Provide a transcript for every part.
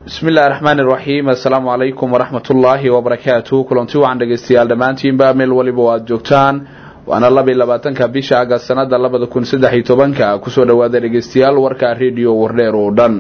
bismi illahi raxmaan iraxiim assalaamu calaykum waraxmat ullaahi wabarakaatu kulanti wacan dhegeystayaal dhammaantiinba meel waliba o aada joogtaan waana laba iyo labaatanka bisha agast sanada labada kun saddex iyo tobanka kusoo dhawaada dhegeystayaal warka rediyo wardheer oo dhan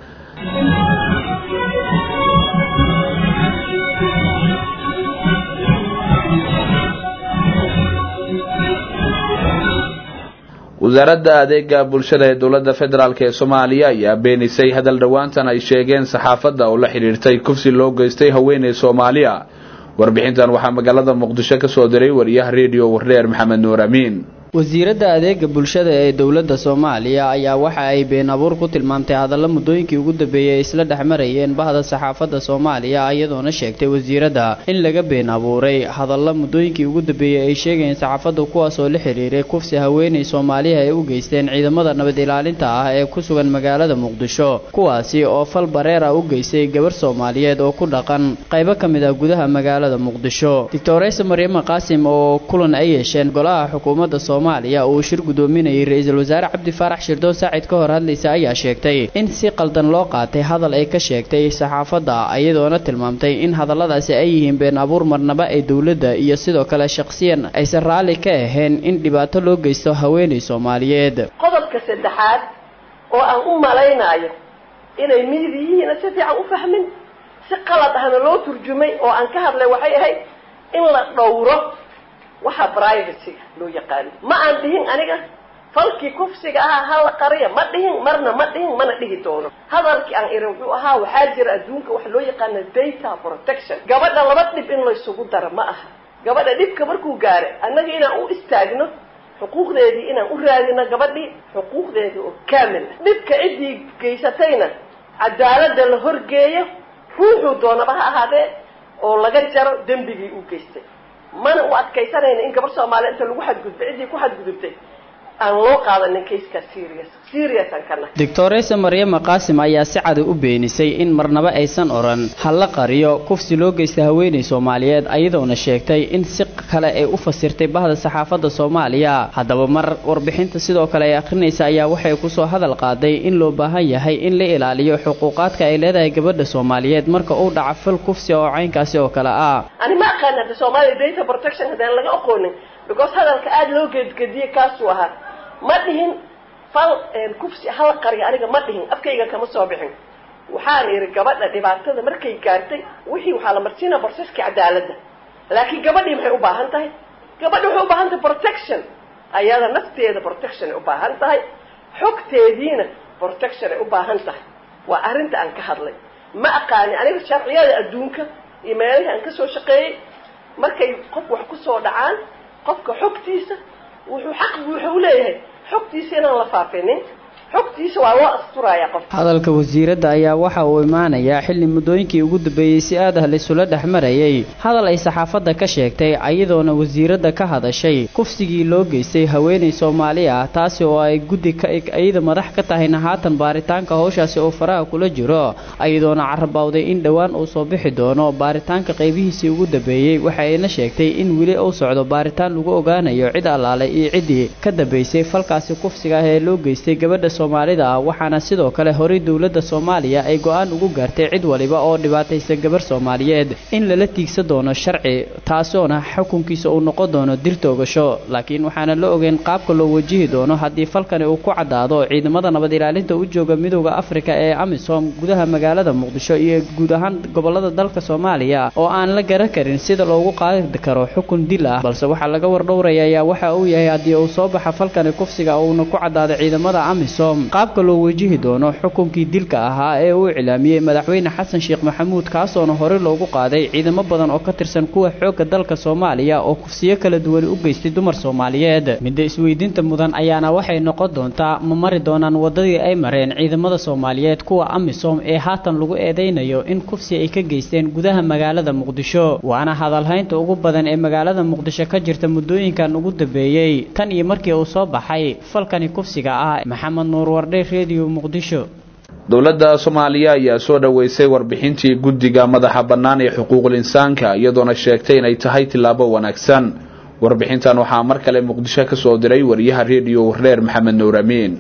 wasaaradda adeega bulshada ee dowladda federaalk ee soomaaliya ayaa beenisay hadal dhowaantan ay sheegeen saxaafadda oo la xidhiirtay kufsi loo geystay haweeney soomaaliya warbixintan waxaa magaalada muqdisho ka soo diray wariyaha rediyo wardheer maxamed nuur amiin wasiiradda adeega bulshada ee dowladda soomaaliya ayaa waxa ay been abuur ku tilmaamtay hadalla muddooyinkii ugu dambeeyey ay isla dhex marayeen bahda saxaafadda soomaaliya iyadoona sheegtay wasiiradda in laga been abuuray hadalla muddooyinkii ugu dambeeyey ay sheegayeen saxaafadda kuwaas oo la xiriiray kufsi haweeney soomaaliya ay u geysteen ciidamada nabad ilaalinta ah ee ku sugan magaalada muqdisho kuwaasi oo fal bareer ah u geystay gabarh soomaaliyeed oo ku dhaqan qaybo ka mid ah gudaha magaalada muqdisho doctoreyse maryama qaasim oo kulan ay yeesheen golaha xukuumadda soomaaliya uu shir guddoominayay ra-iisul wasaare cabdi faarax shirdoon saacid ka hor hadlaysa ayaa sheegtay in si qaldan loo qaatay hadal ay ka sheegtay saxaafadda iyadoona tilmaamtay in hadalladaasi ay yihiin been abuur marnaba ee dowladda iyo sidoo kale shaqsiyan aysan raalli ka ahayn in dhibaato loo geysto haweeney soomaaliyeed qodobka saddexaad oo aan u malaynayo inay miidiyihiina si fiican u fahmin si qalad ahna loo turjumay oo aan ka hadlay waxay ahayd in la dhowro waxa privacyga loo yaqaano ma aan dhihin aniga falkii kufsiga ahaa hala qariya ma dhihin marna ma dhihin mana dhihi doono hadalkii aan iri wuxuu ahaa waxaa jira adduunka waxa loo yaqaana data protection gabadha laba dhib in laysugu daro ma aha gabadha dhibka markuu gaaray annaga inaan u istaagno xuquuqdeedii inaan u raadino gabadhii xuquuqdeedii oo kaamil ah dhibka ciddii geysatayna cadaaladda la horgeeyo ruuxuu doonaba ha ahaadee oo laga jaro dembigii uu geystay mana u adkaysanayna in gabar soomaaliya inta lagu xadgudbay ciddii ku xadgudubtay aan loo qaadanin kayskaa serious serious aan ka nahay doctoreyse maryama qaasim ayaa si cadi u beenisay in marnaba aysan odhan halla qariyo kufsi loo geystay haweeney soomaaliyeed ayadoona sheegtay in si kale ay u fasirtay bahda saxaafadda soomaaliya haddaba mar warbixinta sidoo kale ay akhrinaysa ayaa waxay kusoo hadal qaaday in loo baahan yahay in la ilaaliyo xuquuqaadka ay leedahay gabadha soomaaliyeed marka uu dhaco fal kufsi oo caynkaasi oo kale ah ani ma aqaan hadda soomaaliya data protection haddaan laga aqoonin because hadalka aada loo geedgediyey kaasuu ahaa ma dhihin fal kufsi hala qariya aniga ma dhihin afkayga kama soo bixin waxaan idhi gabadha dhibaatada markay gaartay wixii waxaa la marsiinaa borsaskii cadaaladda laakiin gabadhii maxay u baahan tahay gabadhi waxay u baahan tahay protection ayada nafteeda protection ay u baahan tahay xogteediina protection ay u baahan tahay waa arrinta aan ka hadlay ma aqaani aniga sharciyada adduunka iyo meelihii aan kasoo shaqeeyey markay qof wax kusoo dhacaan qofka xogtiisa wuxuu xaq buuxa u leeyahay xogtiisa inaan la faafinin xogtiisa waa loo asturayaa qof hadalka wasiiradda ayaa waxa uu imaanayaa xilli muddooyinkii ugu dambeeyey si aad ah laysula dhex marayay hadal ay saxaafadda ka sheegtay iyadoona wasiiradda ka hadashay kufsigii loo geystay haweeney soomaali ah taasi oo ay guddi ka iyada madax ka tahayna haatan baaritaanka howshaasi oo faraha kula jiro iyadoona carabawday in dhowaan uu soo bixi doono baaritaanka qaybihiisii ugu dambeeyey waxayna sheegtay in weli uu socdo baaritaan lagu ogaanayo cid allaale iyo ciddii ka dambaysay falkaasi kufsiga ah ee loo geystay gabadha soomaalida ah waxaana sidoo kale horay dowladda soomaaliya ay go-aan ugu gaartay cid waliba oo dhibaataysa gabar soomaaliyeed in lala tiigsan doono sharci taasoona xukunkiisa uu noqon doono dil toogasho laakiin waxaana la ogeyn qaabka loo wajihi doono haddii falkani uu ku caddaado ciidamada nabad ilaalinta u jooga midooda afrika ee amisom gudaha magaalada muqdisho iyo guud ahaan gobolada dalka soomaaliya oo aan la garan karin sida loogu qaadi karo xukun dil ah balse waxaa laga wardhowraya ayaa waxa uu yahay haddii uu soo baxa falkani kufsiga uuna ku caddaado ciidamada amisom qaabka loo wajihi doono xukunkii dilka ahaa ee uu iclaamiyey madaxweyne xasan sheekh maxamuud kaasoona horey loogu qaaday ciidamo badan oo ka tirsan kuwa xoogga dalka soomaaliya oo kufsiyo kala duwan u geystay dumar soomaaliyeed midda isweydiinta mudan ayaana waxay noqon doontaa ma mari doonaan waddadii ay mareen ciidamada soomaaliyeed kuwa amisom ee haatan lagu eedaynayo in kufsi ay ka geysteen gudaha magaalada muqdisho waana hadalhaynta ugu badan ee magaalada muqdisho ka jirta muddooyinkan ugu dambeeyey tan iyo markii uu soo baxay falkani kufsiga ah maxamed nuur wardhe redio muqdisho dowladda soomaaliya ayaa soo dhoweysay warbixintii guddiga madaxa bannaan ee xuquuqul insaanka iyadoona sheegtay inay tahay tillaabo wanaagsan warbixintan waxaa mar kale muqdisho ka soo diray wariyaha rediyo warreer maxamed nuur amiin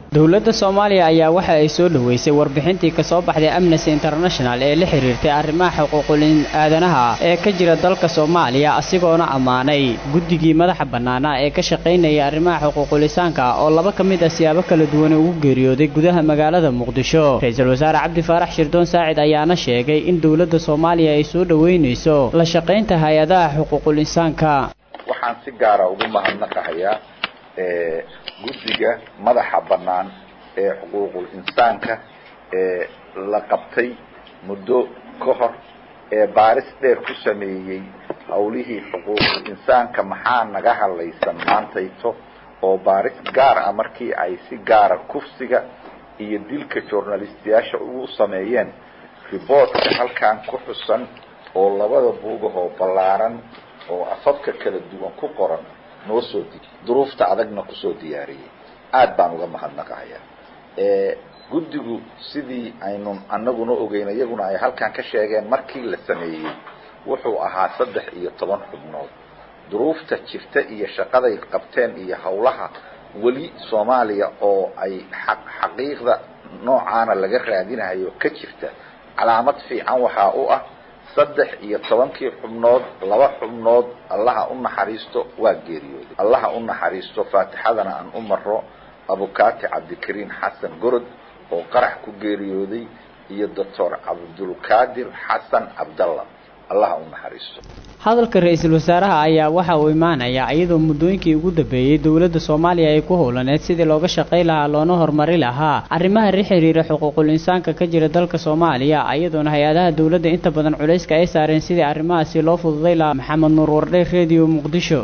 dowladda soomaaliya ayaa waxa ay soo dhoweysay warbixintii kasoo baxday amnesty international ee la xiriirtay arrimaha xuquuqul aadanaha ee ka jira dalka soomaaliya asigoona ammaanay guddigii madaxa bannaanaa ee ka shaqaynaya arrimaha xuquuqulisaanka oo laba ka mid ah siyaabo kala duwan ugu geeriyooday gudaha magaalada muqdisho ra-iisul wasaare cabdi faarax shirdoon saacid ayaana sheegay in dowladda soomaaliya ay soo dhoweynayso la shaqaynta hay-adaha xuquuqul insaanka waxaan si gaara ugu mahadnaqahayaa guddiga madaxa bannaan ee xuquuqul insaanka ee la qabtay muddo ka hor ee baaris dheer ku sameeyey hawlihii xuquuqul insaanka maxaa naga hadlaysan maantayto oo baaris gaar ah markii ay si gaara kufsiga iyo dilka journalistiyaasha ugu sameeyeen riboortka halkan ku xusan oo labada buugahoo ballaaran oo afafka kala duwan ku qoran noo soo di duruufta adagna kusoo diyaariyey aad baan uga mahadnaqahayaa guddigu sidii aynu anaguna ogeyn iyaguna ay halkan ka sheegeen markii la sameeyey wuxuu ahaa saddex iyo toban xubnood duruufta jirta iyo shaqaday qabteen iyo hawlaha weli soomaaliya oo ay xaq xaqiiqda noocaana laga raadinayo ka jirta calaamad fiican waxaa u ah saddex iyo tobankii xubnood laba xubnood allaha u naxariisto waa geeriyooday allaha u naxariisto faatixadana aan u maro abukaati cabdikariin xasan gorod oo qarax ku geeriyooday iyo doctor cabdulkaadir xasan cabdalla allaha u naxariisto hadalka ra-iisul wasaaraha ayaa waxa uu imaanayaa iyadoo muddooyinkii ugu dambeeyey dowladda soomaaliya ay ku howlaneed sidii looga shaqay lahaa loona horumari lahaa arrimaha la xiriira xuquuqul insaanka ka jira dalka soomaaliya iyadoona hay-adaha dowladda inta badan culayska ay saareen sidii arrimahaasi loo fududay lahaa maxamed nuur wardhe redio muqdisho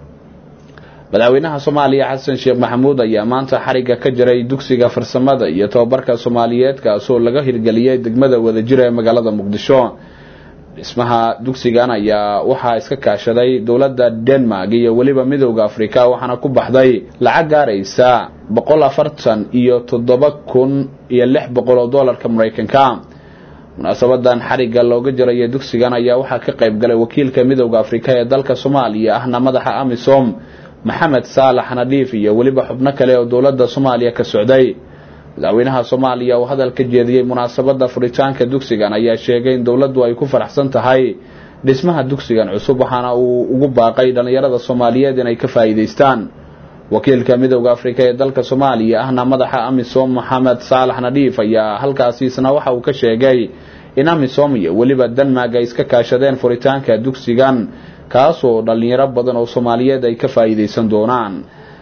madaxweynaha soomaaliya xasan sheekh maxamuud ayaa maanta xarigga ka jiray dugsiga farsamada iyo tobabarka soomaaliyeed kaasoo laga hirgeliyey degmada wadajira ee magaalada muqdisho dhismaha dugsigan ayaa waxaa iska kaashaday dowladda denmark iyo weliba midowda afrika waxaana ku baxday lacag gaaraysa boqol afartan iyo toddoba kun iyo lix boqol oo doolarka maraykanka munaasabadan xarigga looga jirayo dugsigan ayaa waxaa ka qayb galay wakiilka midowda afrika ee dalka soomaaliya ahna madaxa amisom maxamed saalax nadhiif iyo weliba xubno kale oo dowladda soomaaliya ka socday madaxweynaha soomaaliya oo hadal ka jeediyey munaasabada furitaanka dugsigan ayaa sheegay in dowladdu ay ku faraxsan tahay dhismaha dugsigan cusub waxaana uu ugu baaqay dhallinyarada soomaaliyeed inay ka faa'iidaystaan wakiilka midowda afrika ee dalka soomaaliya ahna madaxa amisom maxamed saalax nadhiif ayaa halkaasi isna waxa uu ka sheegay in amisom iyo weliba denmark ay iska kaashadeen furitaanka dugsigan kaasoo dhallinyaro badan oo soomaaliyeed ay ka faa'iidaysan doonaan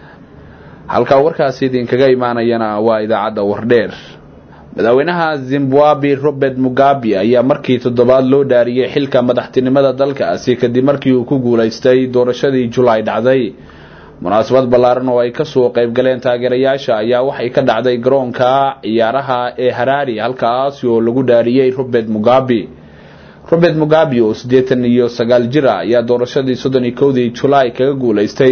halkaa warkaasi idinkaga imaanayana waa idaacadda wardheer madaxweynaha zimbabwe robert mugabe ayaa markii toddobaad loo dhaariyey xilka madaxtinimada dalkaasi kadib markii uu ku guulaystay doorashadii julaay dhacday munaasabad ballaaran oo ay kasoo qayb galeen taageerayaasha ayaa waxay ka dhacday garoonka ciyaaraha ee haraari halkaasi oo lagu dhaariyey robert mugabe robert mugabe oo siddeetan iyo sagaal jira ayaa doorashadii soddon iyo kowdii julaay kaga guulaystay